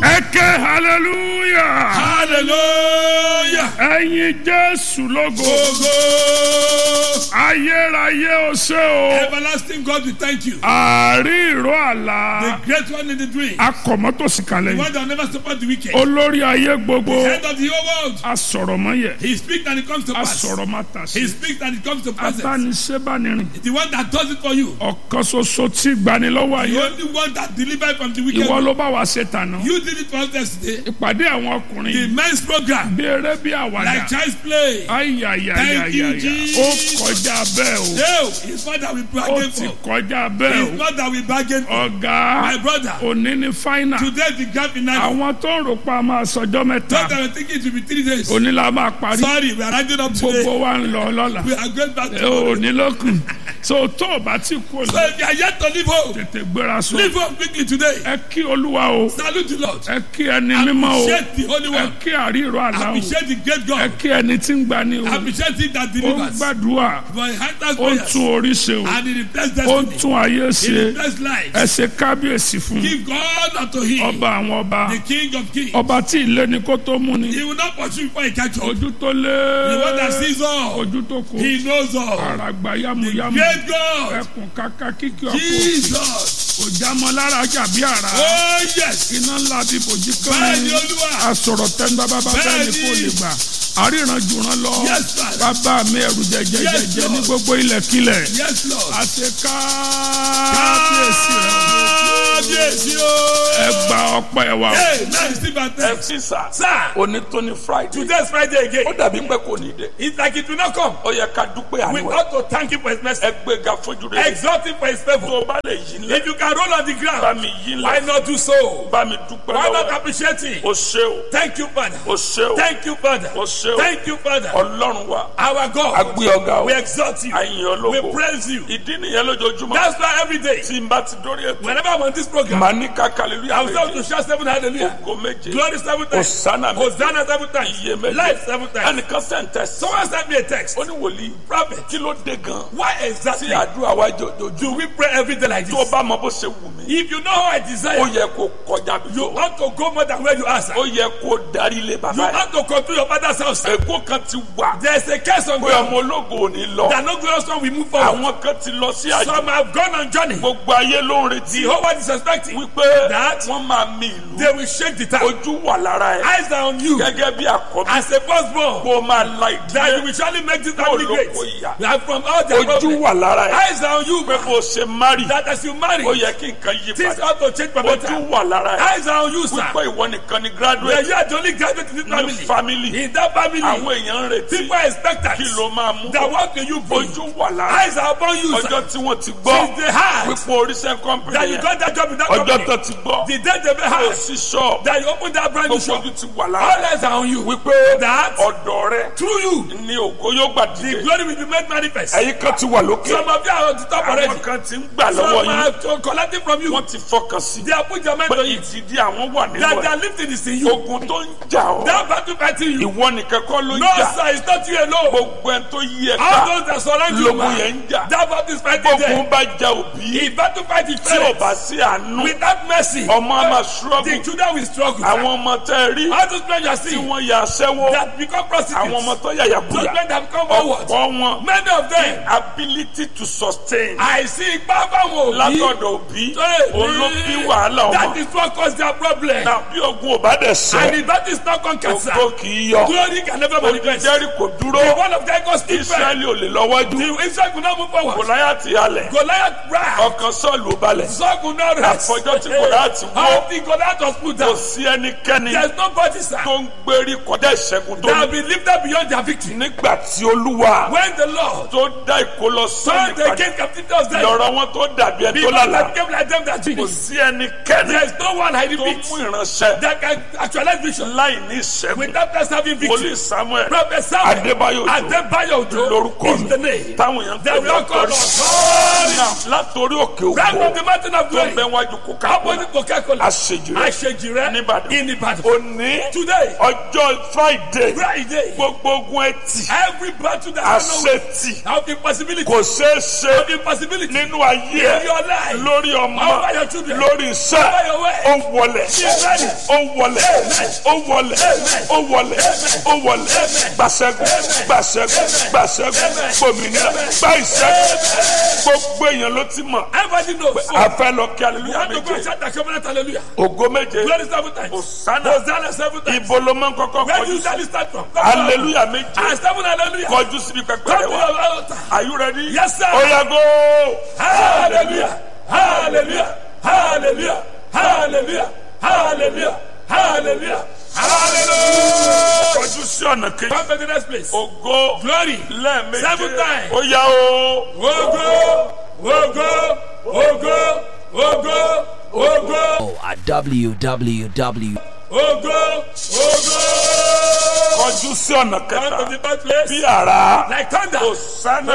ẹ ké hallelujah hallelujah. ẹyin jésù lógo Ogo. ayérayé o ṣé o Everlasting God, we thank you. àárí ìró àlá The great one in the dream. akọ̀mọ́tòsí kalẹ̀ The yìí one that never support the wicked. olórí ayé gbogbo Head of the whole world. asọ̀rọ̀mọ́yẹ He speaks and it comes to pass. asọ̀rọ̀mátàsí He speaks and it comes to pass. abániṣẹ́bánirin The one that does it for you. ọ̀kan ṣoṣo tí gbanilọ́wọ́ The ayé only one that delivered from the wicked. ìwọ ló bá wa ṣe tànà You did it for us yesterday. ìpàdé àwọn ọkùnrin The men's program. bí eré bí àwàdà Like child's play. Thank you, ayayayayaya Jesus. ó kọjá bẹ́ẹ̀ o No, it's not that we ó bargain ti for. kọjá bẹ́ẹ̀ It's o not that we bargain for. ọ̀gá My brother. òní ní fáínà Today the grand finale. àwọn tó ń rò pa máa sọjọ́ mẹ́ta Thought I was thinking it would be three days. òní la máa parí Sorry, we are rounding up today. gbogbo wa ń lọ lọ́la We are going back to òní lókun so tó o bá ti kú So òní if you are yet to live home, tètè gbéra so live home quickly today. ẹ kí olúwa o Salute the Lord. ẹ kí ẹni mímọ́ o Appreciate the Holy ẹ One. kí àríro àlá o Appreciate the great ẹ God. kí ẹni tí ń gbani o Appreciate it that ó ń delivers. gbàdúrà For he answers ó ń prayers. tún orí ṣe o And he replaces ó ń destiny. tún ayé He ṣe replaces life. ẹ ṣe kábíyèsí fún Give God unto him. ọba àwọn ọba The King of kings. ọba tí ilé ni kó tó mú ni He will not pursue before he catch up. ojú tó lé The one that sees all. ojú tó kó He knows all. àràgbà yamuyamu Great God. ẹkùn kàkà kíkì ọkọ Jesus. òjàmọ lára jàbí àrà Oh yes. iná ńlá bí bòjì kan Bẹ́ẹ̀ni ní Olúwa. asọ̀rọ̀ tẹ́ńbà bàbá bẹ́ẹ̀ ni Bẹ́ẹ̀ni. kò lè gbà àríran jùrán lọ Yes, sir. bàbá mi ẹrù Yes, jẹjẹjẹjẹ ní Lord. gbogbo ilẹ̀kílẹ̀ Yes Lord. àti kábíyèsí rẹ Kábíyèsí o. ẹ gba ọpẹ́ wa o. Hey, now you see my ẹ text. fi sà. Sir, òní tó ní friday. today is Friday again. ó dàbí pé kò ní dé. It's like it will not come. ó yẹ ká dúpẹ́ We àánú ẹ̀. ought to thank him for his mercy. ẹ gbéga fojú rẹ. Exalt him for his favor. tó o bá lè yí lẹ. If you can roll on the bá ground, mi yí why lẹ. not do so? bá mi dúpẹ́ Why not lọ́wọ́. appreciate him? o ṣé o. Thank you, Father. o ṣé o. Thank you, Father. o ṣé o. Thank you, Father. ọlọ́run wa. Our a God, gbé ọ̀gá o. we exalt you. àyìn We ológo. praise you. ìdí nìyẹn lójoojúmọ́. That's why every day, tí n bá ti dórí ètò. whenever I'm on this program, màá ní ká hallelujah I will start méje. to shout seven hallelujah. ògo méje. Glory seven times. Hosanna méje. Hosanna seven times. iye méje. Life seven times. ẹnìkan sẹ́ǹtẹ̀ sí. Someone sent me a text. ó ní wòlíì. Prophet, kí ló dé gan. why tí exactly àdúrà wa jòjòjú. do we pray every day like tó o this? bá mọ bó ṣe wù mí. If you know how I ó desire, yẹ kó kọjá bí you tó. ought to go more than where you are, sir. ó yẹ kó darí ilé You bàbá yẹn. ought to control your father's house, sir. èkó kan ti wà. There's a case on pé ground ọmọ ológo ò ní lọ. that no glorious one will move forward. àwọn kan ti lọ sí àjò. Some have gone on journey. gbogbo ayé ló ń retí. The whole world is expecting. wípé That- wọ́n máa mi ìlú. They will shake the town. ojú wà lára ẹ̀. Eyes are on you. gẹ́gẹ́ bí àkọ́bí. As a firstborn, kó o máa la that you ìdílé. will surely make this Kó family ló great. kó ìyá. And from all their ojú problems, wà lára ẹ̀. eyes are on you. pé bó o ṣe mari. That as you marry, ó yẹ kí nǹkan yí things padà. ought to change for ojú better. wà lára ẹ̀. Eyes are on you, sir. wípé ìwọ nìkan ni That graduate. you are the only graduate in this ní family. family. In that family, àwọn èèyàn ń retí. people are expectant. kí ló máa mú. That what can you bring? ojú wà lára ẹ̀. Eyes are upon you, sir. ọjọ́ tí wọ́n ti gbọ́. Since they had wípé oríṣẹ́ kọ́mpìnì that you yẹn. got that job in that ọjọ́ company, tó ti gbọ́. the day they kò had sí ṣọ́ọ̀bù. that you opened that brand new gbogbo shop, ojú ti wà all lára. eyes are on you. wípé That ọ̀dọ̀ rẹ through you, ni ògo yóò gbà the dìde. glory will be made manifest. ẹ̀yin kan ti wà lókè. Some of you are on the top already. àwọn kan ti ń gbà lọ́wọ́ Some yín. are collecting from you. wọ́n ti fọkàn sí. They have put your mind pé on it. ìtìdí àwọn wà nínú That ẹ̀. their lifting is in you. ogun tó ń jà ọ́. That battle fighting you. ìwọ nìkan kọ́ ló ń No, jà. sir, it's not you alone. gbogbo ẹni tó yí ẹ All ká. those that surround you, lógun man, yẹn ń jà. that battle is fighting gbogbo them. bá ja òbí. If battle fight is tí ò fair, bá sí àánú. without mercy, ọmọ á máa the ṣúrọ́gù. children will struggle. àwọn ọmọ tẹ́ ẹ rí. All those men you are tí seeing wọ́n ya aṣẹ́wó. that become prostitutes, àwọn ọmọ tó yàyà those kúyà. men that become forward, ọ̀pọ̀ wọn. many of them, ability to sustain. àìsí ipá fáwọn òbí, látọ̀dọ̀ òbí. òun ló bí wàhálà that ọmọ. is what cause their problem. tàbí ogun ò bá dẹ̀ And sẹ́. if that is not conquered, sir, ògo kì í yọ. glory can never manifest. jẹ́rìí kò dúró. The one of God goes still firm. israẹli ò lè lọ́wọ́jú. The Israel could not move forward. gòláyàtì halẹ̀. Goliath ran. ọkàn sọ́ọ̀lù ò balẹ̀. Saul could not rest. Àfọjọ́ tí Goliath wó. Until Goliath was put kò down. sí ẹnikẹ́ni There's nobody, sir, tó ń gbérí kọjá ìṣẹ́gun tó that ní. have been lifted beyond their victory. nígbà tí olúwa When the Lord tó dá ìkólọ turned sọ́ọ̀lù the padà king captivity of Zion, lọ́rọ̀ wọn tó dàbí ẹni tó people lálà. that became like them that kò dream. sí ẹnikẹ́ni There's no one hiding tó it mú ìránṣẹ́ that can actualize vision láì ní ìṣẹ́gun. without us having victory. wòlíì samuel Prophet Samuel Adébáyọ̀ Òjó Adébáyọ̀ Òjó lórúkọ is mi the name. táwọn èèyàn ń They pè will ní all call ọ̀tọ́rí. us. Now, látòrí òkè Right òkò from the mountain of tó ń bẹ glory. wájú Coca-Cola Opposite Coca-Cola. àṣẹ àṣejù rẹ àṣejì rẹ Níbàdàn. in Ìbàdàn. òní Today, ọjọ́ friday Friday, gbogbo ogun ẹtì every battle that I know àṣetì have impossibility, kò ṣeé ṣe have impossibility nínú ayé in ẹ your life. lórí ọmọ Over your children. lórí iṣẹ́ Over your way. ó wọlẹ̀ ready. ó wọlẹ̀ ó wọlẹ̀ ó wọlẹ̀ ó wọlẹ̀ gbàṣẹ́gun gbàṣẹ́gun gbàṣẹ́gun gbòmìnira gbà ìṣẹ́gun gbogbo èèyàn ló ti mọ̀ Everybody knows. a fẹ́ lọ kí You aleluya want to go and méje shout the covenant hallelujah. ògo méje Glory seven times. Hosanna. Hosanna seven times. ibo ló máa ń kọ́kọ́ Where do kọjú you sí start start from? aleluya méje And seven hallelujah. kọjú síbi pẹpẹ Come rẹ to wá your altar. are you ready? Yes, sir. oya go Hallelujah. Hallelujah. Hallelujah. Hallelujah. Hallelujah. Hallelujah. Hallelujah. kọjú sí ọ̀nà kejì Come to the next place. ògo Glory. lẹ́ẹ̀méje Seven times. oya o Ogo. Ogo. Ogo. Ogo. Ogo. at www. Ogo. Ogo. kọjú sí ọ̀nà Come to kẹta the third place. bí ara Like thunder. Hosanna.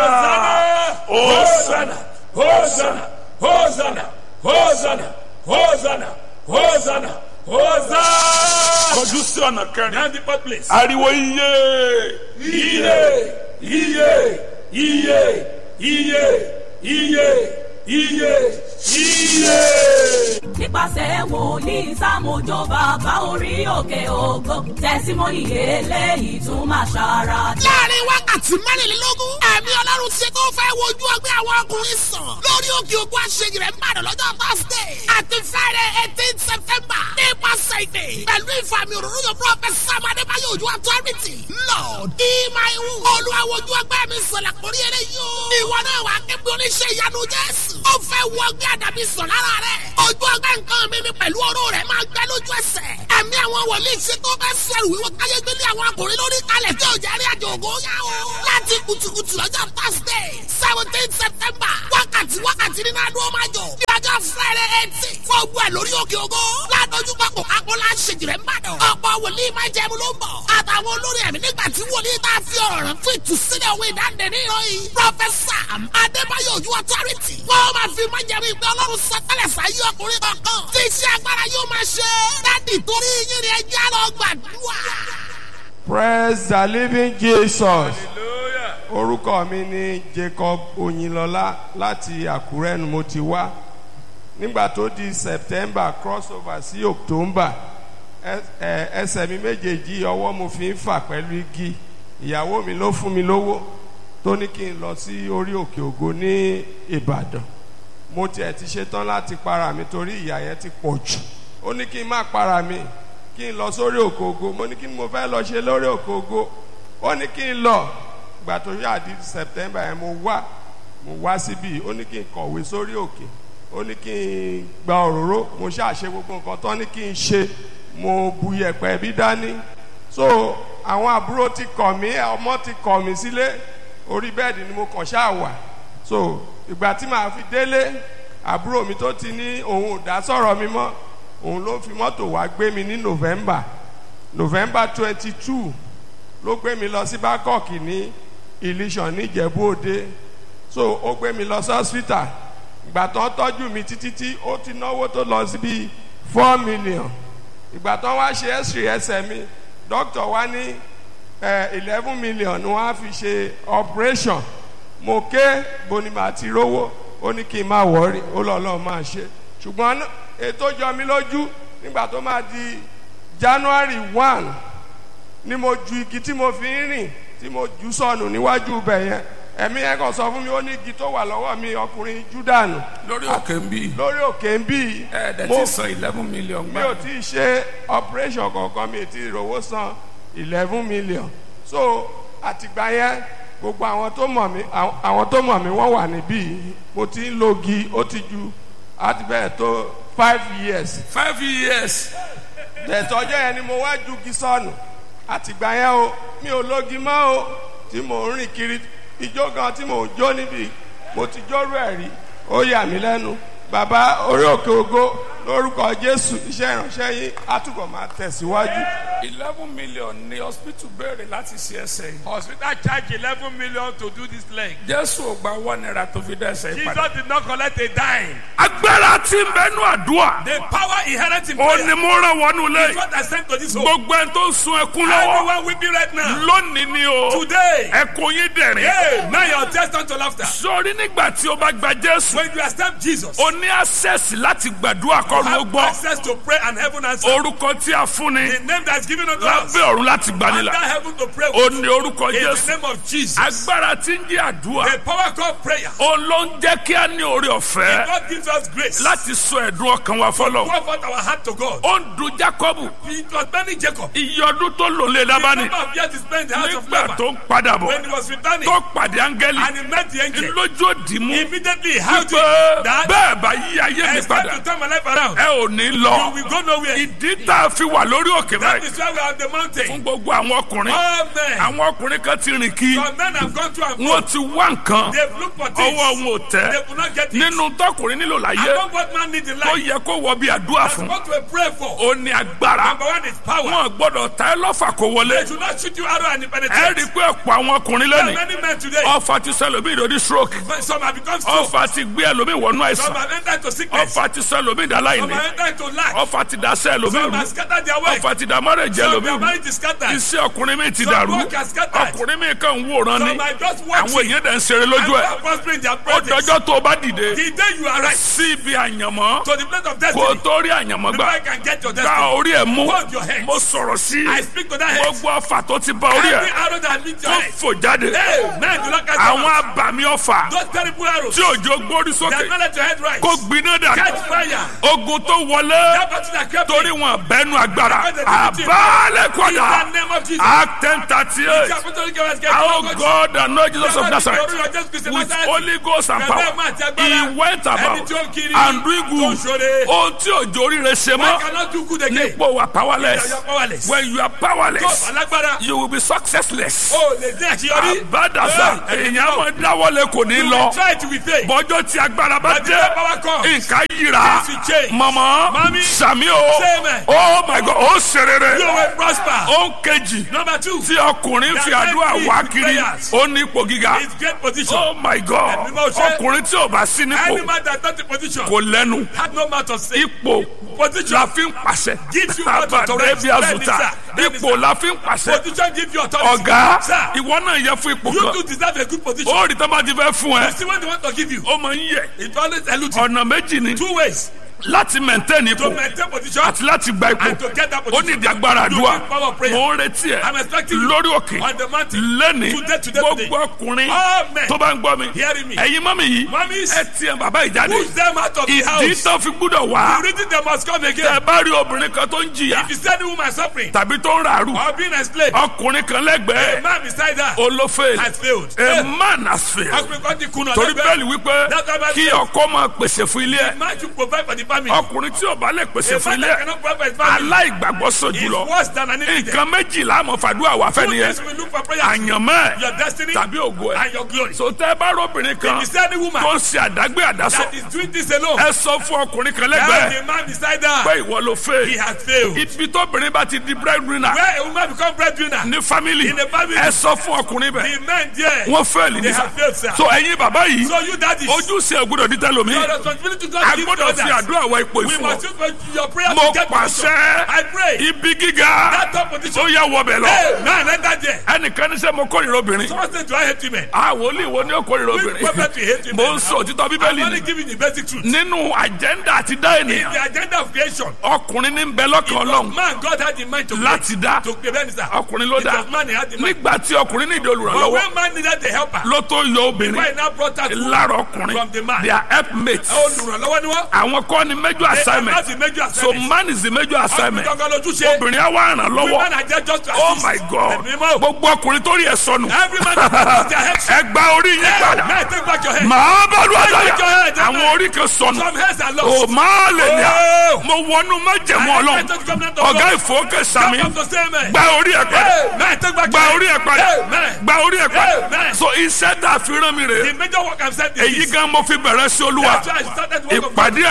Hosanna. Hosanna. Hosanna. Hosanna. Hosanna. Hosanna. Hosanna. kọjú sí ọ̀nà kẹrin Now the fourth place. ariwo iye Iye. Iye. Iye. Iye. Iye. Iye. Iye. nípasẹ̀ wòlíì sámójó bàbá orí òkè ògo tẹ̀símọ́nì eléyìí tún máa ṣara dá. láàrin wákàtí mẹ́rìnlélógún ẹ̀mí ọlọ́run ṣe tó fẹ́ wojú ọgbẹ́ àwọn ọkùnrin sàn lórí òkè ògùn àṣeyìí rẹ̀ ń bàdàn lọ́jọ́ thursday àti friday eighteen september nípasẹ̀ ìdè pẹ̀lú ìfàmì òróró yóò prophet sam adébáyọ̀ ojú authority lord ìmáìwù olúwa wojú ọgbẹ́ mi sọ̀lá kórí eré yóò ìwọ náà wà kébí oníṣẹ́ ìyanu jésù ó fẹ́ wọ ọgbẹ́ àdàbí sàn lára rẹ̀ ojú ọgbẹ́ nǹkan mi ni pẹ̀lú ọ̀rọ̀ rẹ̀ máa gbẹ lójú ẹsẹ̀ ẹ̀mí àwọn wòlíì ṣe tó bẹ́ sẹ̀rù wíwọ́ káyé gbélé àwọn akùnrin lórí kalẹ̀ tí ò jẹ́ rí àjò ògo yá o. láti kùtùkùtù lọ́jọ́ thursday seventeen september wákàtí wákàtí nínú adó máa jọ ní ọjọ́ friday eighteen fún ogun ẹ̀ lórí òkè ògo ládójú papọ̀ akọ́lá ṣèjìrẹ́ ń bàdàn ọ̀pọ̀ wòlíì máa jẹun ló ń bọ̀ àtàwọn olórí ẹ̀mí nígbà tí wòlíì tá a fi ọ̀rọ̀ rẹ̀ fún ìtúsílẹ̀ òwe ìdáǹdè ní ìròyìn professor adébáyọ̀ ojú authority wọ́n máa fi máa jẹun ìgbẹ́ ọlọ́run sọtẹ́lẹ̀ sáyé ọkùnrin kankan tí iṣẹ́ agbára yóò máa ṣe dádì torí yín ni ẹjẹ́ lọ gbàdúrà. praise the living jesus orúkọ mi ni jacob oyinlọlá láti àkúrẹ́ ni mo ti wá nígbà tó di september crossover sí october ẹ- ẹ- ẹsẹ̀ mi méjèèjì ọwọ́ mo fi ń fà pẹ̀lú igi ìyàwó mi ló fún mi lówó tó ní kí n lọ sí orí òkè ògo ní ìbàdàn mo tiẹ̀ ti ṣetán láti para mi torí ìyà yẹn ti pọ̀ jù ó ní kí n má para mi kí n lọ sórí òkè ògo mo ní kí ni mo fẹ́ lọ ṣe lórí òkè ògo ó ní kí n lọ ìgbà tó yá di september yẹn mo wá mo wá síbí ó ní kí n kọ̀wé sórí òkè ó ní kí n gba òróró mo ṣàṣe gbogbo nǹkan tán ní kí n ṣe mo bu yẹ̀pẹ̀ bí dání so àwọn àbúrò ti kọ̀ mí ọmọ ti kọ̀ mí sílé orí bẹ́ẹ̀dì ni mo kàn ṣáà wà so ìgbà tí màá fi délé àbúrò mi tó ti ní òun ò dá sọ̀rọ̀ mi mọ́ òun ló fi mọ́tò wá gbé mi ní november november twenty two ló gbé mi lọ sí bangkok ní ilésàn níjẹ̀bú òde so ó gbé mi lọ sí hospital ìgbà tó ń tọ́jú mi títí tí ó ti náwó tó lọ sí bíi four million ìgbà tó ń wá ṣe x-ray ẹsẹ̀ mi doctor wá ní eleven million ni wọ́n á fi ṣe operation mo ké boni màá ti rówó ó ní kí n má wọ́ọ̀rì ó lọ́ lọ́ọ́ máa ṣe ṣùgbọ́n ètò jọ mi lójú nígbà tó máa di january one ni mo ju igi tí mo fi ń rìn tí mo jù sọnù níwájú ibẹ̀ yẹn ẹ̀mí yẹn kàn sọ fún mi ó ní igi tó wà lọ́wọ́ mi ọkùnrin júdànù lórí òkè ń bí lórí òkè ń bí ẹ̀ẹ́dẹ̀ mo tí san eleven million mi gbà ò tí ì ṣe operation kankan mi ò tí ì rówó san eleven million so àtìgbà yẹn gbogbo àwọn tó mọ̀ mí àwọn àwọn tó mọ̀ mí wọ́n wà níbí mo ti ń lo igi ó ti ju àti bẹ́ẹ̀ tó five years five years tẹ̀tọ́jọ́ yẹn ni mo wá ju igi sọnù àtìgbà yẹn o mi ò lógi mọ́ o tí mò ń rìn kiri ijó gan tí mò ń jó níbi mo ti jórú ẹ̀ rí ó yà mí lẹ́nu bàbá orí òkè ògo lórúkọ jésù iṣẹ́ ìránṣẹ́ yín á túbọ̀ máa tẹ̀síwájú. eleven million ní hospital béèrè láti ṣe ẹsẹ̀ yìí. Hospital charge eleven million to do this leg. jésù ò gba one naira tó fi dẹ́sẹ̀ yìí padà. Jesus did not collect a dime. agbára tí ń bẹnu àdúrà The power inherent in ó prayer ní mo rán wọnú is lé what I sent to this home. gbogbo ẹni tó ń sun ẹkún lọ́wọ́ Everyone weeping right now. lónìí ni o Today. ẹkún yín dẹ̀rín Hey, now your test unto laughter. sórí nígbà tí o bá gba jésù When you accept Jesus, o ní access láti gbàdúrà kọ́run ó have gbọ́ access to pray and heaven answer. orúkọ tí a fún ni The name that is given unto us. lábẹ́ ọ̀run láti Under gbanilà heaven to pray o with. ní orúkọ In the jésù name of Jesus. agbára tí ń jẹ́ àdúrà The power called prayer. o ló ń jẹ́ kí a ní orí ọ̀fẹ́ God gives us grace. láti sọ ẹ̀dùn ọkàn wa fọlọ́ Pour forth our heart to God. ó ń dun jacob It was many Jacob. iye ọdún tó lò lé The lábánì number of years he spent in the house of nígbà Laban. tó ń padà bọ̀ When he was returning tó pàdé áńgẹ́lì and he met the angel, lójú òdì mú immediately he held wípé it that bẹ́ẹ̀ bá yí ayé mi I start padà to turn my life around. ẹ ò ní You lọ will go nowhere. ìdí tá a fi wà lórí òkè That báyìí is why we are on the fún mountain. gbogbo àwọn ọkùnrin All men. àwọn ọkùnrin kan ti rìn kí Some men have gone to and wọn fro. ti wá nǹkan They've looked for ọwọ́ things. wọn ò They tẹ́ could not get it. nínú tọkùnrin nílò I láyé know what man needs in tó life. yẹ kó wọ bí àdúrà fún What to pray for. ó ní agbára Number one is power. wọn gbọ́dọ̀ ta ẹ lọ́fà kó wọlé They should not shoot you arrow and it ẹ rí penetrates. i pé ọ̀pọ̀ àwọn ọkùnrin There are lónìí many men today. ọfà ti sẹlómi ìdòdì stroke Some have become strong. ọfà ti gbé ẹlòmí wọnú Some àìsàn have entered to sickness. ọfà ti sẹlómi Some ìdáláìní have entered to lack. ọfà ti dasẹ ẹlòmí Some rú have scattered their work. ọfà ti dá márẹ̀jẹ̀ Some ẹlòmí their rú marriage is scattered. iṣẹ́ ọkùnrin mi ti Some dàrú work has scattered. ọkùnrin mi kàn ń wòran ni Some are just àwọn watching. èèyàn dẹ̀ ń ṣeré lójú ẹ̀ And prospering their ó projects. dọjọ́ tó o bá dìde The day you arrive sí ibi àyànmọ́ to the place of kó o destiny, tó rí àyànmọ́ before gbà I can get your gba destiny, orí ẹ̀ mú Hold your head. mo sọ̀rọ̀ sí I speak to that head. gbogbo ọfà tó ti bá orí Every ẹ̀ arrow that meets your tó head. fò jáde Hey, man, do not catch àwọn them. abàmì ọfà Those terrible arrows. tí òjò gbórí They sókè have not let your head rise. kó gbiná dà Catch fire. ogun tó wọlé That battle that kept torí me. wọn bẹnu agbára Because they didn't àbálẹ̀ In kọ́dà the name of Jesus. act ten thirty eight The apostolic government get our focused. God and Lord Jesus of Bàbá mi Nazareth torí ọjọ́ Kristi with Nazareth. Holy Ghost and Bàbá power mi àti agbára. he went Ẹni about tí ó kiri. and doing Tó good ṣoore. ohun tí òjò oríire ṣe I mọ́ cannot do good again. nípò wà You powerless are powerless. when you are Tó powerless alágbára. you will be successless O lè dé àṣeyọrí. àbádàsá Hey, èèyàn máa dáwọ́lé kò ní You lọ will try to be faith. bọ́jọ́ tí agbára bá But the dé power comes. nǹkan yíra Things will change. mọ̀mọ́ Mami. sàmí o Say amen. oh my god ó ṣerere You will prosper. ó ń kejì Number two. tí ọkùnrin fi The àdúrà enemy wá is kiri prayers. ó ní ipò gíga It's great position. oh my god Ẹ̀mí máa ṣe. ọkùnrin tí ò bá sí Any nípò man that not in position kò lẹ́nu had no mouth to say. ipò Position. la fi ń pàṣẹ Gives you what to correct. bí azuta Bẹ́ẹ̀ni, sir. ipò la fi ń pàṣẹ Position give you authority. ọ̀gá Sir, ìwọ náà yẹ fún ipò you kan too deserve a good position. ó rí tó bá ti fẹ́ fún You ẹ see what they want to give you. ó máa ń yẹ It always eludes you. ọ̀nà méjì ni Two ways láti maintain to ipò maintain position àti láti gba ipò and to get that ó position. ní ìdí agbára You àdúrà need power of prayer. mo ń retí ẹ I'm expecting you lórí òkè on the mountain. lẹ́ni Today, today, today. gbogbo ọkùnrin All men tó bá ń gbọ́ mi hearing me. ẹ̀yin mọ́mí yìí Mummies, ẹ tiẹ̀ bàbá ìjáde push them out of the ìdí house. tó fi gbúdọ̀ wá The reason they must come tẹ again. bá rí obìnrin kan tó ń jìyà If you see any woman suffering tàbí tó ń ràrù or being enslaved, ọkùnrin kan a lẹ́gbẹ̀ẹ́ man beside her olófèèlì has failed. a man has failed Ọkùnrin kan ti kùnà torí lẹ́gbẹ̀ẹ́. bẹ́ẹ̀lì wípé That's why kí Bible ọkọ máa pèsè fún ilé ẹ̀ Man should provide for the family. ọkùnrin tí ò bá lè pèsè A fún man ilé that ẹ̀ cannot provide for his family aláìgbàgbọ́ sọ is jùlọ worse than an infidel. nǹkan méjìlá àmọ́ fàdúrà wà fẹ́ Two nìyẹn things we look for prayer. àyànmọ́ Your ẹ̀ destiny tàbí ògo ẹ̀ and your glory. so tẹ́ ẹ bá rọ́bìnrin kan If you see any woman tó ń ṣe àdágbé àdásọ that is doing this alone, ẹ sọ fún ọkùnrin kan tell lẹ́gbẹ̀ẹ́ the man beside pé her ìwọ ló he fẹ́ has failed. ibi tóbìnrin bá ti di breadwinner Where a woman become breadwinner, ní family In the family. ẹ sọ fún ọkùnrin bẹ́ẹ̀ the men there, wọ́n fẹ́ẹ̀lì they nísà have failed, sir. so ẹ̀yin bàbá yìí So you daddies, ojúṣe ògbúdọ̀ dídá lomi your responsibility to a God give to gbọ́dọ̀ fi others. àdúrà wá ipò We ìfún must ọ use for your prayer mo to get position. pàṣẹ I pray ibi gíga that top tó position. yẹ wọbẹ̀ lọ Hey, man, enter there. ẹnìkan ní sẹ́ mo kórìíra obìnrin Someone say, do I hate women? àwọn olè wo ni ó kórìíra Which obìnrin prophet we hate mo women? ń sọ òtítọ́ I'm bíbélì only ni giving the basic truth. nínú àjẹ́ndà àti dá In ènìyàn the agenda of creation, ọkùnrin ní ń bẹ lọ́kàn it was ọlọ́run man God had in mind to láti dá to prevent sir. ọkùnrin ló It dá was man he had in mind. nígbà tí ọkùnrin ní ìdí But olùrànlọ́wọ́ when man needed a helper, ló tó yọ obìnrin why now brought out lára ọkùnrin from the man? they are helpmates olùrànlọ́wọ́ ni wọ́n. àwọn kọ́ ni major They are assignment not the major so assignment. man is the major assignment Ọkùnrin gangan lójúṣe. obìnrin á wá ràn lọ́wọ́ Women are there just to oh assist. my god Ẹ̀mí mọ́. gbogbo ọkùnrin tó rí ẹ sọnù Every man has their head. ẹ gba orí yín Hey, padà man, take back your head. màá bá lu Take àtàyà your head, àwọn amen. orí kan sọnù Some heads are o lost. máa lè ní à Oh. mo wọnú májẹ̀mú I ọlọ́run enter the covenant of ọ̀gá God. ìfowókè sami Come to say amen. gba orí ẹ padà Hey, man, take back gba your orí head. ẹ padà Amen. gba orí ẹ padà Amen. so iṣẹ́ tá a fi rán mi rè The major work I'm saying is èyí this. gan mo fi bẹ̀rẹ̀ sí olúwa That's why I started the work of God. ìpàdé àwọn ọkùnrin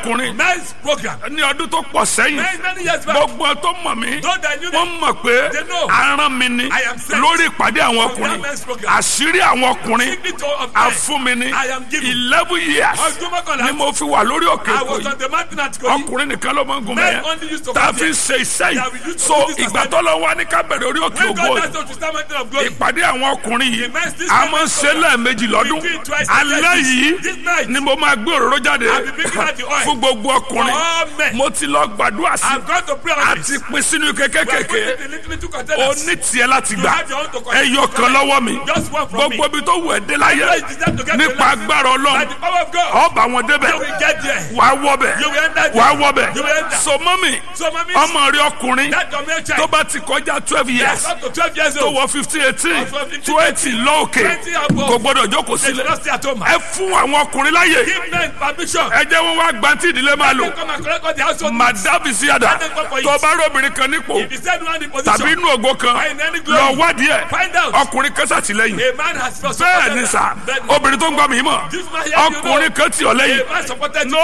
ọkùnrin men's program. ní ọdún tó pọ̀ sẹ́yìn Many, many years back. gbogbo tó mọ̀ mí Those that knew wọ́n me, mọ̀ pé they know. aràn mi ni I am sent lórí ìpàdé àwọn from ọkùnrin that men's program. àṣírí àwọn ọkùnrin Secret of men. àfúnmi ni I am given. eleven years Ọdún mọ́kànlá. ni mo fi wà lórí òkè I òkò was yìí on the mountain at Kogi. ọkùnrin nìkan ló máa ń gun Men mẹ́yẹn only used to tá a come fi ń here. ṣe iṣẹ́ That we yìí used to so do this ìgbà assignment. tó lọ wá ní kábẹ̀rẹ̀ orí òkè When ògo God yìí asked us to start mountain of glory. ìpàdé àwọn ọkùnrin yìí Immense this a máa ń ṣe lẹ́ẹ̀mejì lọ́dún We do it twice alẹ́ a day. yìí This night. ni mo máa gbé òróró jáde I'll be bringing out the oil. fún gbogbo ọkùnrin For all men. mo ti lọ gbàdúrà sí I've gone to pray on àti this. pín sínú ike We are kékèké putting the little, little o containers. ní tiẹ̀ láti You gbà have your own to collect. ẹyọ kan lọ́wọ́ mi Just one from me. gbogbo ibi tó wù ẹ́ dé láyé Everywhere you deserve to get nípa to life. agbára By ọlọ́run the power of God. ọba wọn débẹ̀ You will get there. wà á wọbẹ̀ You will enter there. wà á wọbẹ̀ You will enter. so mọ́mì So, mommy, ọmọ rí ọkùnrin that your male tó child. bá ti kọjá twelve years Yes, up to 12 years tó old. wọ fifteen eighteen Of 15, twenty lóòkè 20 above. kò gbọdọ̀ jókòó They should sílẹ̀ not stay at home. ẹ fún àwọn ọkùnrin láyè Give men permission. ẹ jẹ́ wọn wá gbantí ìdílé máa lò They come and collect all the household. madabi síyàdá Let them come for it. tó bá rí obìnrin kan nípò If he said one in position. tàbí inú ògo kan Or in any glory. lọ wádìí ẹ Find out. ọkùnrin kan sàtìlẹ́yìn A man has first bẹ́ẹ̀ ni sà obìnrin tó ń gbọ́ mi mọ̀ This man here, you know. ọkùnrin kan tì ọ́ lẹ́yìn A man supported you.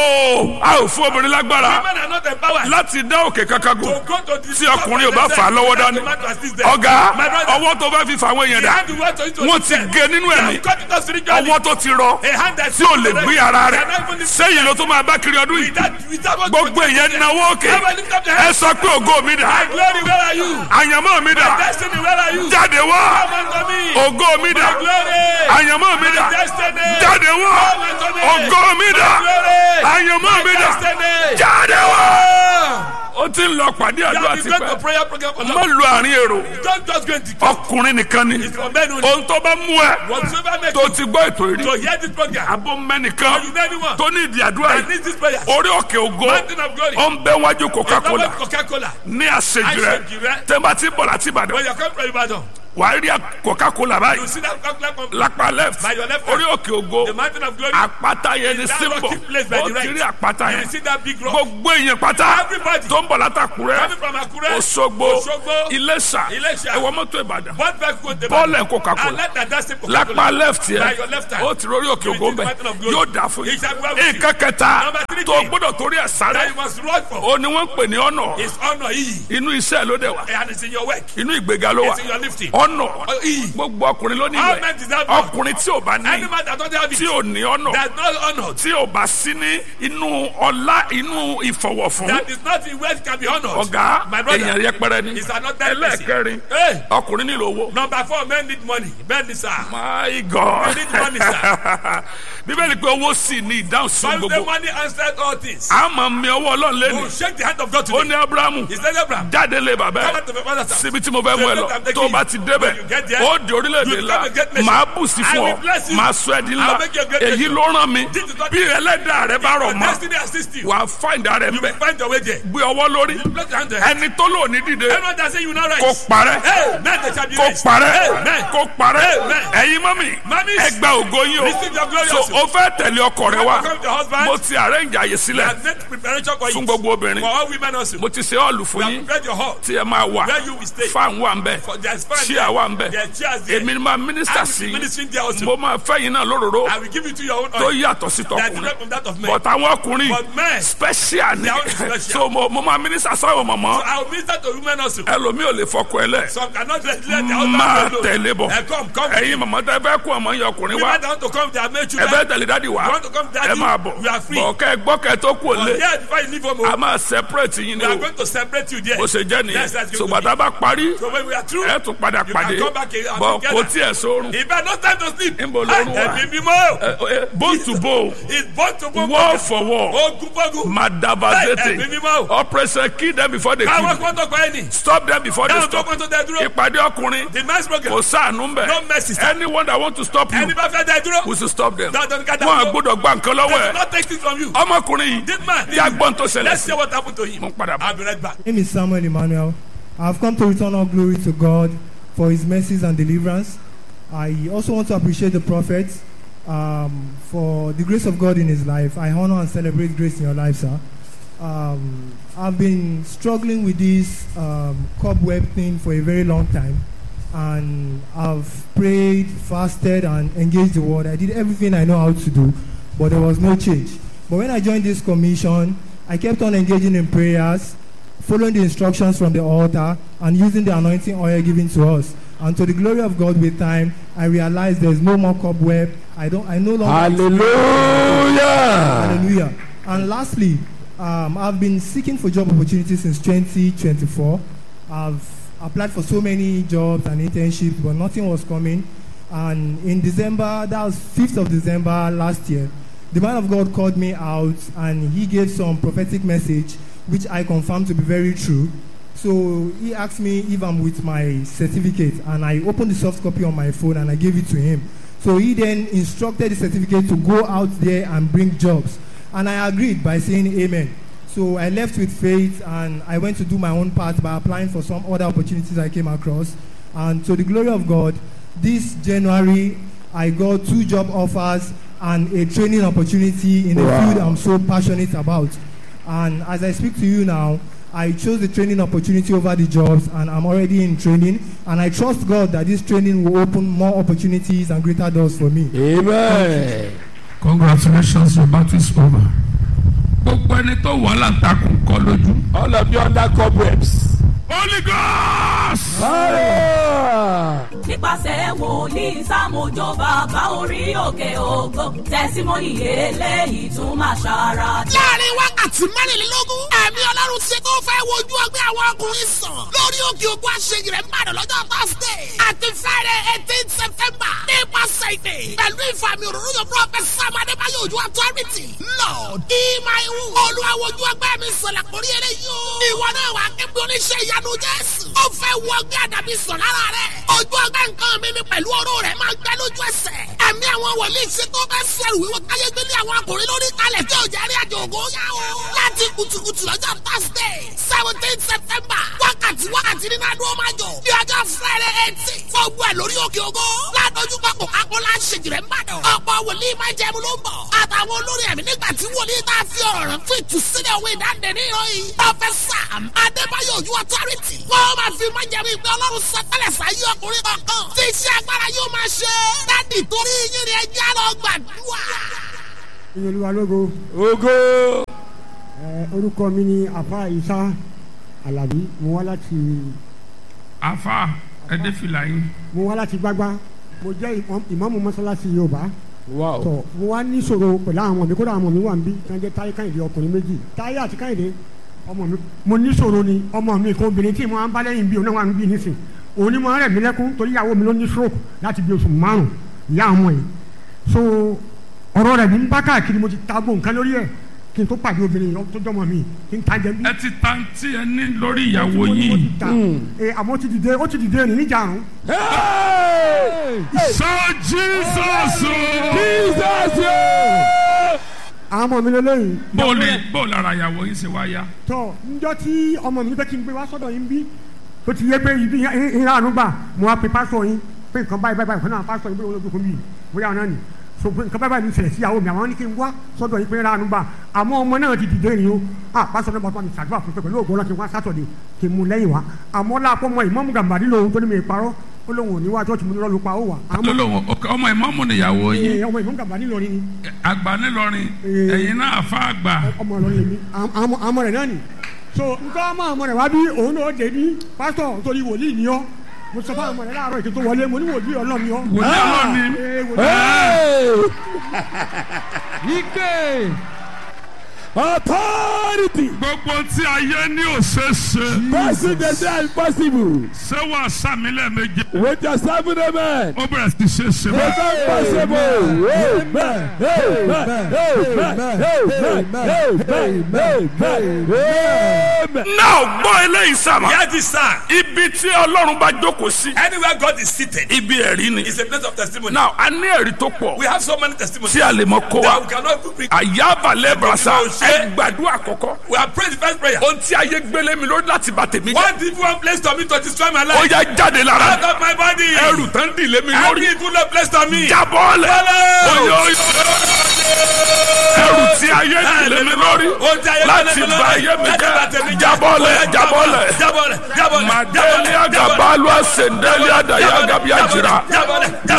no a ò fún obìnrin lágbára Women are not empowered. láti dá òkè kankan gùn To go to the tí ọkùnrin ò bá fà á lọ́wọ́ dání ọ̀gá ọwọ́ tó bá fi fà àwọn èèyàn dá wọ́n ti gé nínú ẹ̀mí ọwọ́ tó ti rọ tí ò lè gbé ara rẹ̀ sẹ́yìn ló tó máa bá kiri ọdún yìí gbogbo èèyàn náwó òkè ẹ sọ pé ògo mi dà Glory, where are you? àyànmọ́ mi dà Destiny, where are you? jáde wá Come unto me. ògo mi dà Glory. àyànmọ́ mi dà Destiny. jáde wá Come unto me. ògo mi dà Glory. àyànmọ́ mi dà Destiny. jáde wá. Ah. ó ti ń lọ pàdé You àdúrà have been going to tipẹ́ prayer program for má long. lu àárín èrò Don't just go and declare. ọkùnrin nìkan ni It's for men only. ohun tó bá mú ẹ Whatsoever makes tó you ti gbọ́ ètò ìrí to hear this program. abó mẹ́nìkan You know anyone tó ní ìdí àdúrà that yìí needs this prayer. orí òkè ògo Mountain of glory. ó ń bẹ wájú coca-cola Coca-Cola. ní àṣejù rẹ Àṣejù rẹ. tẹ́mbà tí bọ̀ láti ìbàdàn When you come from Ibadan, wàá rí coca-cola báyìí you see that Coca-Cola company. lápá left By your left hand. orí òkè ògo The mountain of glory. àpáta yẹn ni That símbọ̀ rocky place by ó the ti right. rí àpáta You yẹn see that big rock. gbogbo èèyàn pátá Everybody. tó ń bọ̀ látàkùrẹ́ Coming from Akure. Òṣogbo Òṣogbo. Iléṣà Iléṣà. ẹ̀wọ̀n mọ́tò Ìbàdàn One back with the bọ́ọ̀lù ẹ̀ Coca-Cola And let that that's the Coca-Cola. lápá left By yẹn your left hand. ó ti rórí òkè You ògo will see bẹ the mountain of glory. yóò dà fún It shall yín be well with you. nǹkan kẹta Number three tó thing. gbọ́dọ̀ torí ẹ̀ That sáré you must run for. ó ní wọ́n ń pè ní ọ̀nà It's honor. E. inú iṣẹ́ ló dẹ̀ wá And it's in your work. inú ìgbéga ló wà It's in your lifting. ọ̀nà Oh, E. gbogbo ọkùnrin ló ní All ìwẹ̀ men deserve honor. ọkùnrin tí ò bá ní Any man that don't have tí it. ò ní ọ̀nà That's not honor. tí ò bá sí ní inú ọlá inú ìfọwọ́fún That is not in wealth can be honored. ọ̀gá My brother. èèyàn yẹpẹrẹ ni It's another person. ẹlẹ́ẹ̀kẹrin Hey. ọkùnrin nílò owó. Number four, men need money. Men need sir. my god You need money, sir. bíbélì pé owó sì ní ìdáhùn sí Bible say gbogbo money answered all things. a máa mi ọwọ́ ọlọ́run Oh, lẹ́nu shake the hand of God ó today. ní abrahamu He said, Abraham, jáde lé bàbá come ẹ out to my father's house. síbi tí mo fẹ́ mú ẹ lọ I'm taking tó o bá you. ti débẹ̀ When you get there, ó di orílẹ̀-èdè you ńlá become a great nation. màá bù sí I fún will ọ bless you. màá sọ ẹ́ di I ńlá will make you a great èyí nation. ló rán mi This is what- bí ẹlẹ́dàá rẹ bá rọ̀ Your mọ́ destiny assist you. wàá fáìndà rẹ You mbẹ will find your way there. gbé ọwọ́ lórí Bless your hand there. ẹni tó lò ní dìde Anyone that say you will not rise. kó parẹ́ Hey, men they shall be kó raised. parẹ́ Amen. kó parẹ́ Amen. ẹ̀yin mọ́mì Mummies, ẹ gba ògo yín receive your glory o also. so o fẹ́ tẹ̀lé ọkọ rẹ wá Welcome to husband. mo ti arrange àyè We sílẹ̀ have made preparation for fún you. gbogbo obìnrin For all women also. mo ti ṣe ọ́ọ̀lù We fún have yín prepared your hall. tí ẹ máa wà Where you will stay. fan wà ń bẹ̀ For there's fan chair there. wà ń bẹ̀ There are chairs there. èmi ni máa mínísítà I will sí be ministering there also. mo máa fẹ́ yín náà lóróró I will give it to your own tó oil. yàtọ̀ sí That is tọkùnrin different from that of men. but àwọn ọkùnrin But men, special ni They are special. so mo mo máa mínísítà sáwọn mọ̀mọ́ I will minister to women also. ẹlòmíì ò lè fọkọ ẹ lẹ̀ Some cannot let let their husband máa alone. tẹ̀lé bọ̀ Eh, come, come. ẹ̀yin mọ̀mọ́ tẹ fẹ́ kó ọmọ yẹn ọkùnrin wá Women that want to come, they have made ẹ children. fẹ́ tẹ̀lé dádì wá You want to come, daddy? ẹ máa bọ̀ You are free. bọ̀ kẹ́ ẹ gbọ́ kẹ́ ẹ tó kú But òlé here, before you leave home, a oh, máa separate yín ni we are o going to separate you there. bó ṣe jẹ́ nìyẹn Yes, that's going to ṣùgbọ́n tá a bá parí So when we are through, ẹ tún padà you pàdé can come back and bọ̀ together. kò tiẹ̀ sórun If I no time to sleep, Níbo lorun wà? ẹ̀mí mímọ́. Ẹ- ẹ- bone to bone It's born to born. wall for wall Ogun fogun. madavazete Ẹ̀mí mímọ́. operation kill them before they Káwọn kill kan tó pa ẹni. stop them before they Káwọn tó stop kàn tó dẹ dúró. ìpàdé ọkùnrin The men's program. kò sáànù ń bẹ̀ No mercy, sir. anyone that want to stop you Ẹni bá fẹ́ dẹ dúró. we should stop them Dandan ká dá wọn dúró. àgbọ́dọ̀ gba nǹkan lọ́wọ́ They will ẹ̀ not take things from you. ọmọkùnrin yìí This man. tí a gbọ́n tó ṣẹlẹ̀ Let's sí see what happened to him. mo ń padà bọ̀. I'll be right back. My name is Samuel Emmanuel. I've come to return all glory to God for his mercies and deliverance. I also want to appreciate the prophet um, for the grace of God in his life. I honor and celebrate grace in your life, sir. Um, I've been struggling with this um, cobweb thing for a very long time. And I've prayed, fasted, and engaged the word. I did everything I know how to do, but there was no change. But when I joined this commission, I kept on engaging in prayers, following the instructions from the altar, and using the anointing oil given to us. And to the glory of God, with time, I realized there's no more cobweb. I don't. I no longer. hallelujah. Hallelujah. And lastly, um, I've been seeking for job opportunities since 2024. I've applied for so many jobs and internships, but nothing was coming. And in December, that was 5th of December last year, the man of God called me out and he gave some prophetic message, which I confirmed to be very true. So he asked me if I'm with my certificate, and I opened the soft copy on my phone and I gave it to him. So he then instructed the certificate to go out there and bring jobs. And I agreed by saying amen. So I left with faith and I went to do my own part by applying for some other opportunities I came across. And to the glory of God, this January I got two job offers and a training opportunity in a Wow. field I'm so passionate about. And as I speak to you now, I chose the training opportunity over the jobs, and I'm already in training. And I trust God that this training will open more opportunities and greater doors for me. amen. congratulations your battle is over. gbogbo ẹni tó wà láǹtakùn kọ lójú. all of you under cobwebs. holy ghost. Fire! nípasẹ̀ wòlíì sámójó bàbá orí òkè ògo tẹ̀símọ́nì eléyìí tún máa ṣara dá. láàrin wákàtí mẹ́rìnlélógún ẹ̀mí ọlọ́run ti tó fẹ́ wojú ọgbẹ́ àwọn ọkùnrin sàn lórí òkè ògùn àṣeyìí rẹ̀ mbàdàn lọ́jọ́ thursday àti friday eighteen september nípasẹ̀ ìdè pẹ̀lú ìfàmì òróró yóò prọfẹsì sáàmù adébáyọ̀ ojú authority lord ìmáìwù olúwa wojú ọgbẹ́ mi sọ̀lá kórí eléyìí o ìwọ náà wà kébí oníṣẹ́ ìyanu jésù ó fẹ́ wọ ọgbẹ́ àdàbí sàn lára rẹ̀ ojú ọgbẹ́ nǹkan mi ni pẹ̀lú ọ̀rọ̀ rẹ̀ máa gbẹ lójú ẹsẹ̀ ẹ̀mí àwọn wòlíì ṣe tó bẹ́ sẹ̀rù wíwọ́ káyé gbélé àwọn akùnrin lórí kalẹ̀ tí ò jẹ́ rí àjò ògo yá o. láti kùtùkùtù lọ́jọ́ thursday seventeen september wákàtí wákàtí nínú adúlọ́ máa jọ bí ọjọ́ friday eighteen fọ́ọ̀gbù ẹ̀ lórí òkè ògo ládójú pápó akọ́lá ṣèjìrẹ́ mbàdàn ọ̀pọ̀ wòlíì máa jẹun ló ń bọ̀ àtàwọn olórí ẹ̀mí nígbà tí wòlíì tá a fi ọ̀rọ̀ rẹ̀ fún ìtúsílẹ̀ òwe ìdáǹdè ní ìròyìn pọfẹsà adébáyọ̀ ojú authority wọ́n máa fi máa jẹun ìgbẹ́ ọlọ́run sọtẹ́lẹ̀ sáyé ọkùnrin kankan tí iṣẹ́ agbára yóò máa ṣe dádì torí yín ni ẹjẹ́ lọ gbàdúrà. ìyẹlúwa lógo Ogo. ẹ orúkọ mi ni afa isa alabi mo wá láti afa ẹdẹ fìlà yín. mo wá láti gbágbá mo jẹ ìmọ̀- ìmọ̀mù mọ́sálásí yorùbá Wow. tọ mo wá ní sọ̀rọ̀ pẹ̀lú àwọn ọmọ mi kódà àwọn ọmọ mi wà ń bí tí wọ́n jẹ́ táyé káyìndé ọkùnrin méjì táyé àti káyìndé ọmọ mi mo ní sọ̀rọ̀ ni ọmọ mi kan obìnrin tí mo máa ń bá lẹ́yìn bí òun náà wà ń bí nísìn òun ni mo rẹ̀ mí lẹ́kún torí ìyàwó mi ló ní stroke láti bí oṣù márùn ìyá ọmọ yìí so ọ̀rọ̀ rẹ̀ ní ń bá káàkiri mo ti ta gbó nǹkan lórí ẹ̀ kí n tó pàdé obìnrin yìí tó jọmọ mi kí n ta jẹ bí. ẹ ti ta tí ẹ ní lórí ìyàwó mo ní mo ti yìí. ta ẹ àmọ́ ó ti dìde ó ti dìde ní níjà àrùn. Hey! sọ jesus o. Jesus! yeah! àwọn ọmọ mi lélẹ́yìn. bó o lè bó o lára ìyàwó yín ṣe wá yá. tọ njọ tí ọmọ mi fẹ́ kí n gbé wá sọ́dọ̀ yín bí tó ti yẹ pé ibi ìhà àánú gbà mo wá pe pásọ yín pé nǹkan báyìí báyìí fún náà pásọ yín pé olóògbé fún mi bóyá ọ̀nà ni so pé nǹkan báyìí báyìí ní ìṣẹ̀lẹ̀ sí ìyàwó mi àwọn ní kí n wá sọ́dọ̀ yín pé ìhà àánú gbà àmọ́ ọmọ náà ti dìde ni o à pásọ náà bàtọ́ mi ṣàdúrà fún pé pẹ̀lú ògbó náà kí n wá sátọ̀dẹ̀ kí n mú lẹ́yìn wá àmọ́ láàpọ̀ mọ ìmọ̀mù gàmbàdì lòun tó ní mi parọ́ ó lóun ò ní wá church mo ní lọ́ọ́ pa ó wà. àmọ́ lọ́lọ́wọ́ ọmọ ìmọ̀mù nìyàwó yín ẹ, ọmọ ìmọ̀mù gàmbàdì lọ ni àgbà ńìlọrin Eh. ẹ̀yin náà fa àgbà. ọmọ ọlọrin lèmi àmọ àmọ rẹ náà ni so nǹkan ọmọ àmọ rẹ wá bí òun náà dé ní pásítọ̀ torí wòlíì ni ọ́ mo sọ fún àmọ rẹ láàárọ̀ ètò tó wọlé mo ní wòlíì ọlọ́run ni ọ́. wòlíì ọlọ́run ni. Ee, wòlíì Hey! Ike! Authority! gbogbo tí ayé ní òṣèṣe Person they say impossible. ṣé wàá sàmì lẹ́ẹ̀mejì With your seven amen. ó bẹ̀rẹ̀ sí ṣe ṣe It's báyìí. impossible. Amen. Amen. Amen. Amen. Amen. Amen. náà gbọ́ eléyìí sàmà. Hear this sound. ibi tí ọlọ́run bá jókòó sí. Anywhere God is seated ibi ẹ̀rí ni. is a place of testimony. náà a ní ẹ̀rí tó pọ̀ we have so many testimonies tí a lè mọ kó that wa. we cannot even bring. àyàbàlẹ̀ brasa Mo ṣe. ẹ gbàdúrà kọ̀kọ́. We have prayed the first prayer. ohun tí ayé gbélé mi lórí láti bà tèmi jẹ́. One evil one place to me to destroy my ó life. yá jáde Out lára. of my body. ẹrù tán dìlé mi Every lórí. evil one place to me. jábọ́ lẹ̀. Follow. Oyo, oyo. ẹrù tí ayé dìlé mi lórí. Ohun tí ayé láti gbélé mi bà lórí. ayé mi Láti bà tèmi jẹ́. jẹ́. jábọ́ lẹ̀ jábọ́ lẹ̀. Jábọ̀lẹ̀ jábọ̀lẹ̀ Madeli agabalu asendeli adaya agabi ajira. jábọ̀lẹ̀ jábọ̀lẹ̀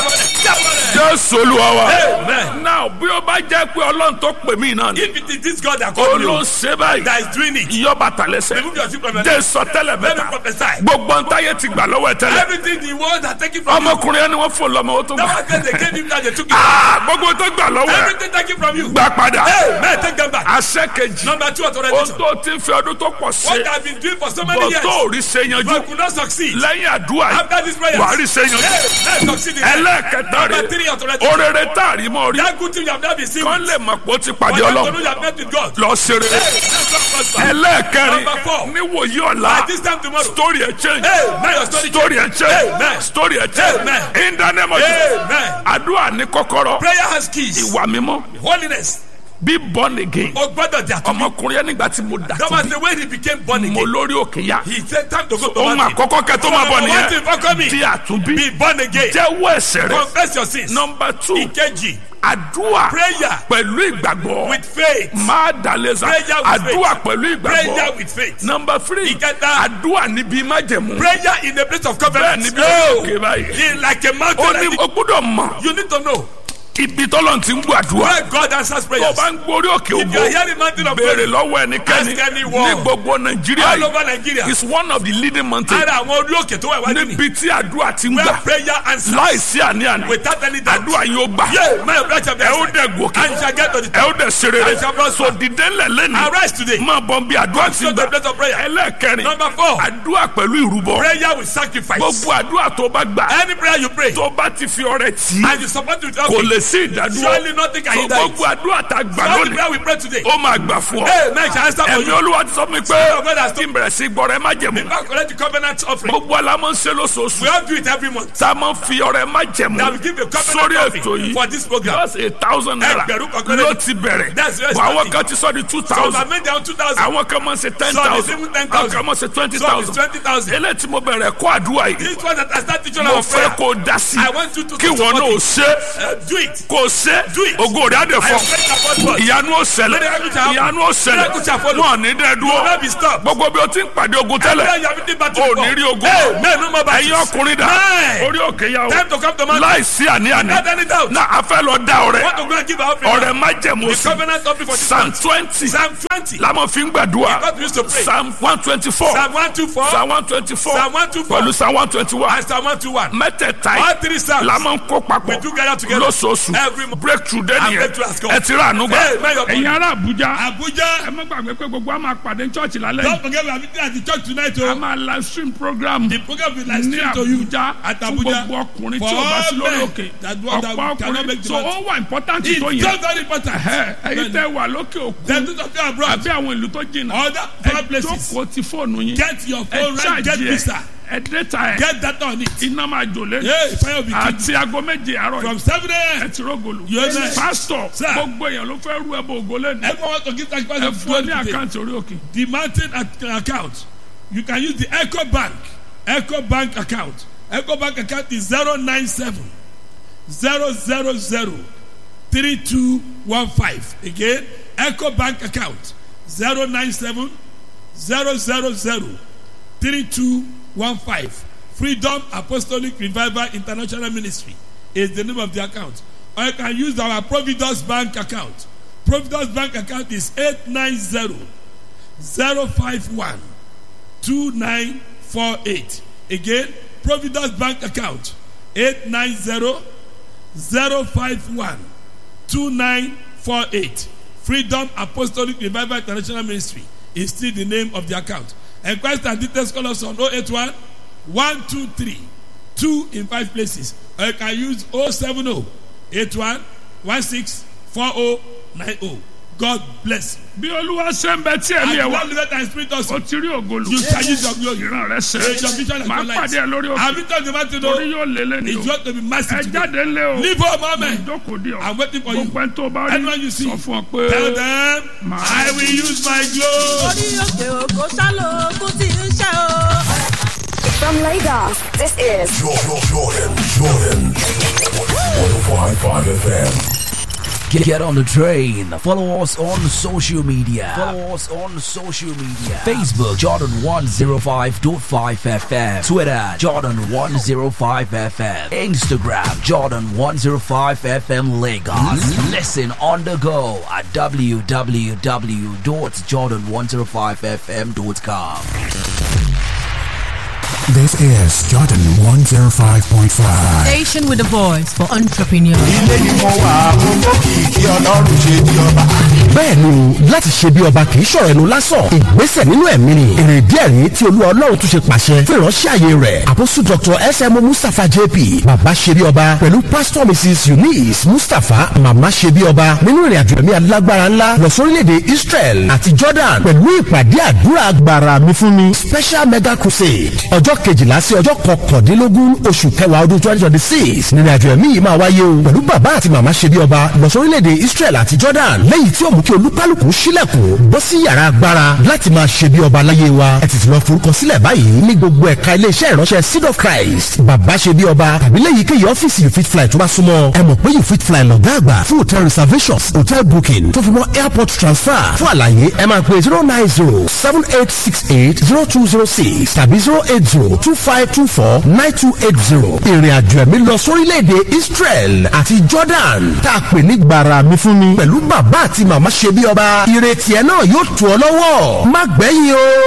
jésù olúwa wa Amen. náà bí ó bá jẹ́ pé ọlọ́run tó pè mí náà ni If it is this God that ó called ló you ń ṣe báyìí that is doing it, yọ bàtà lẹ́sẹ̀ remove your shoe from your jẹ́ leg. sọ tẹ́lẹ̀ Let me bẹ́ta prophesy. gbogbo ntáyé ti gbà lọ́wọ́ ẹ̀ tẹ́lẹ̀ Everything the world has taken from you, ọmọkùnrin ẹni wọ́n fò lọ́mọ ó tó that gbà was when they gave him that they took it. Ah, gbogbo tó gbà lọ́wọ́ ẹ̀ Everything taken from you, gbà padà Amen. Take them back. àṣẹ kejì Number two ohun authorization. tó ti ń fi ọdún tó pọ̀ What ṣe I've been doing for so many bọ̀ years, tó ò rí ṣe yanjú but could not succeed. lẹ́yìn àdúrà yìí After this prayer, wàá rí ṣe yanjú let's succeed in life. ẹlẹ́ẹ̀kẹta Number rẹ̀ three authorization. orere tá a rí mọ́ rí That good thing you have not been seen. kán lè mọ̀ pé ó ti pàdé For them to know ọlọ́run you have met with God. lọ ṣe rere Hey, let's not prosper. ẹlẹ́ẹ̀kẹrin Number four. níwòyí ọ̀la By this time tomorrow. story ẹ̀ change Hey, man, your story story ẹ̀ change Amen. story ẹ̀ change Amen. in the name of Jesus Amen. àdúrà ní kọ́kọ́rọ́ Prayer has keys. ìwà mímọ́ Holiness. bí born again O gbọ́dọ̀ jà tó bí. ọmọkùnrin yẹn nígbà tí mo dà That tó was bí the way he became born mo again. lórí òkè ya He said time to go to ohun mountain. àkọ́kọ́ kẹ́ tó máa bọ̀ Number one thing for nìyẹn coming. di àtúnbí Be born again. jẹ́wọ́ ẹ̀ṣẹ̀ rẹ̀ Confess your sins. nọmba two Ìkejì. àdúrà Prayer. pẹ̀lú ìgbàgbọ́ With faith. máa dàlẹ́sà Prayer with àdúrà faith. pẹ̀lú Prayer ìgbàgbọ́ with faith. nọmba three Ìkẹta. àdúrà níbi májẹ̀mú Prayer in the place of bẹ́ẹ̀ covenant. níbi òkè báyìí In like a ó mountain. ní like o gbọ́dọ̀ mọ̀ You need to know ibi tọ́lọ̀ ti ń gbọ́ àdúrà where God answers tó o prayers. bá ń gbórí òkè If you ògbó are hearing mountain of béèrè prayer lọ́wọ́ ẹnikẹ́ni Ask anyone. ní gbogbo nàìjíríà all yìí over Nigeria, is one of the leading mountains ara àwọn orí òkè tó wà wájú ni. níbi tí àdúrà ti ń Where gbà prayer answers láìsí àní-àní without any doubt. àdúrà yóò gbà Yeah, my prayer shall be ẹ ó answered. dẹ̀ gòkè And you shall get to the ẹ ó top. dẹ̀ ṣe rere I shall prosper. so dìde ńlẹ̀ lẹ́nu Arise today. máa bọ̀ bí àdúrà ti Go to the gbà place of prayer. ẹlẹ́ẹ̀kẹrin Number four. àdúrà pẹ̀lú ìrúbọ Prayer with sacrifice. gbogbo àdúrà tó bá gbà Any prayer you pray tó bá ti fi ọrẹ tì í and you support it with kò okay. lè sí ìdádúró Surely nothing can so hinder it. gbogbo àdúrà tá a gbà All the lónìí prayer we pray today. ó máa gbà fún ọ Hey, man, shall answer for ẹ̀mí you. olúwa ti sọ mi pé Spirit of God has kí n bẹ̀rẹ̀ sí gbọ́rẹ̀ má jẹ̀mú Now collect the covenant offering. gbogbo alámọ̀ ń ṣe lóṣooṣù We all do it every month. tá a máa ń fi ọrẹ má jẹ̀mú That we give a sórí covenant ètò offering yìí for this program. just a thousand naira Ẹgbẹ̀rún kan ló kọ́lé. ti bẹ̀rẹ̀ That's very bọ̀ àwọn starting. kan ti sọ di two So I thousand made down two thousand. àwọn kan máa ń ṣe ten Some is thousand even 10,000. àwọn kan máa ń ṣe twenty Some is thousand twenty thousand. eléyìí tí mo bẹ̀rẹ̀ kó àdúrà yìí This one that I start teaching mo our fẹ́ prayer. kó o dá sí I want you to kí to wọn support náà it. ṣe Uh, do it. kó o ṣe Do it. ògo rẹ̀ á dẹ̀ I fọ́ pray that God bless. ìyanu ó ṣẹlẹ̀ Miracle shall happen. ìyanu ó ṣẹlẹ̀ Miracle shall follow. wọn ò ní dẹ́ You will not be dúró stopped. gbogbo bí o ti ń pàdé ogun Prayer tẹ́lẹ̀ you have been battle o ò before. ní rí ogun Hey, man, no more battles. ẹ̀yin ọkùnrin dà Man. orí òkè yà o Time to come to mountain. láìsí àní-àní Without any doubt. na a fẹ́ lọ dá ọrẹ Want to go and give our offering. ọrẹ má jẹ̀mú The sí covenant offering for this psalm month. twenty Psalm twenty. lamọ fi ń gbàdúrà God used to pray. psalm one twenty four Psalm one two four. psalm one twenty four Psalm 124. pẹ̀lú psalm one twenty one And Psalm one two one. mẹ́tẹ̀ẹ̀ta All yìí three psalms. lamọ ń kó papọ̀ We do gather together. lóṣooṣù Every month. breakthrough dé And nìyẹn breakthrough has come. ẹ ti rà ànúgbà Hey, man, your ẹ̀yin ará Àbújá Abuja. ẹ má gbàgbé pé gbogbo a máa pàdé chọ́ọ̀chì lálẹ́ Don't yìí forget we are meeting at the church tonight. a Oh. máa live stream program The program will like ní stream to you Àbújá at fún Abuja. gbogbo ọkùnrin For tí o bá sí all lórí men òkè that want- that ọ̀pọ̀ cannot make ọkùnrin the so mountain. ó wà important It's tó just yẹn very important. ẹ ẹ̀yin tẹ́ wà lókè òkun Then those of you abroad. àbí àwọn ìlú tó jìnnà Other ẹ far places. jókòó ti fóònù yín Get your ẹ phone right. Get ṣáàjì ẹ visa. ẹ dẹ́ta ẹ Get that on it. iná máa jò lé Hey, fire will be kept. àti aago méje àárọ̀ From yìí seven ẹ a.m. ti rógòlù Yes, sir. pásítọ̀ Sir. gbogbo èèyàn ló fẹ́ rú ẹbọ ògo lẹ́nu Everyone want to give sacrifice ẹ of fún ọ ní God today. àkáǹtì orí òkè The mountain ac- account. You can use the Echo Bank. Echo Bank account. Echo Bank account is zero nine seven zero zero zero three two one five. Again, Echo Bank account zero nine seven zero zero zero three two one five. Freedom Apostolic Revival International Ministry is the name of the account. Or you can use our Providence Bank account. Providence Bank account is eight nine zero zero five one two nine four eight. Again, Providence Bank account eight nine zero zero five one two nine four eight. Freedom Apostolic Revival International Ministry is still the name of the account. Enquest and details call us on 081 123 2 in 5 places. Or you can use 070 81 16 40 90. God bless you. bí olúwa ṣe ń bẹ tí ẹ̀mí And ẹ̀ you wá don't live and spirit also. o ti rí ògolo You shall use your glory. ìran rẹ ṣẹ Raise your vision and máa your light. pàdé ẹ lórí òkè Have you told the man to torí know? yóò lé lẹ́nu It's o going to be ẹ massive today. jáde ńlẹ̀ o Leave home, amen. ìjókòó di ọ I'm waiting for you. gbogbo ẹni tó bá rí Anyone you see, sọ fún ọ pé Tell them, I will use my glory. orí òkè òkò ṣálò ogun tí ń ṣe o. From Lagos, this is Jordan, Jordan, Jordan. 105.5 FM. Get, get on the train. Follow us on social media. Follow us on social media. Facebook Jordan 105.5 FM. Twitter Jordan 105 FM. Instagram Jordan 105 FM Lagos. Listen on the go at www.jordan105fm.com. This is Jordan 105.5. Station with a voice for entrepreneurs. ilé ni mo wà mo mọ kìkì ọlọ́run ṣe di ọba. bẹ́ẹ̀ ni láti ṣe bí ọba kì í ṣọ̀rọ̀ ẹnu lásán ìgbésẹ̀ nínú ẹ̀mí ni èrè díẹ̀ rí tí olúwa ọlọ́run tún ṣe pàṣẹ fún ìránṣẹ́ àyè rẹ̀ àpòsù dr sm mustapha jp bàbá ṣe bí ọba pẹ̀lú pastor mrs eunice mustapha màmá ṣe bí ọba nínú ìrìn àjò ẹ̀mí alágbára ńlá lọ sórílẹ̀-èdè israel àti jordan pẹ̀lú ìpàdé àdúrà agbára mi fún mi special mega crusade ọjọ́ kejìlá sí ọjọ́ kọkàndínlógún oṣù kẹwàá ọdún twenty twenty six nínú àjò ẹ̀mí yìí máa wáyé o pẹ̀lú bàbá àti màmá ṣe bí ọba lọ sórílẹ̀-èdè israel àti jordan lẹ́yìn tí ó mú kí olúkálùkù sílẹ̀kùn bọ́ sí yàrá agbára láti máa ṣe bí ọba láyé wa ẹ tètè lọ forúkọ sílẹ̀ báyìí ní gbogbo ẹ̀ka iléeṣẹ́ ìránṣẹ́ seed of christ bàbá ṣe bí ọba tàbí lẹ́yìn kéyìí ọ́fíìsì you fit fly tó bá súnmọ́ ẹ mọ̀ pé you fit fly lọ́gá àgbà fún hotel reservations hotel booking tó fi mọ́ airport transfer fún àlàyé ẹ máa pè zero nine zero seven eight six eight zero two zero six tàbí zero eight zero two five two four nine two eight zero ìrìn àjò ẹ̀mí lọ sórílẹ̀-èdè israel àti jordan tá a pè ní gbàrà mi fún mi pẹ̀lú bàbá àti màmá ṣe bí ọba ìrètí ẹ náà yóò tù ọ lọ́wọ́ má gbẹ̀yìn o.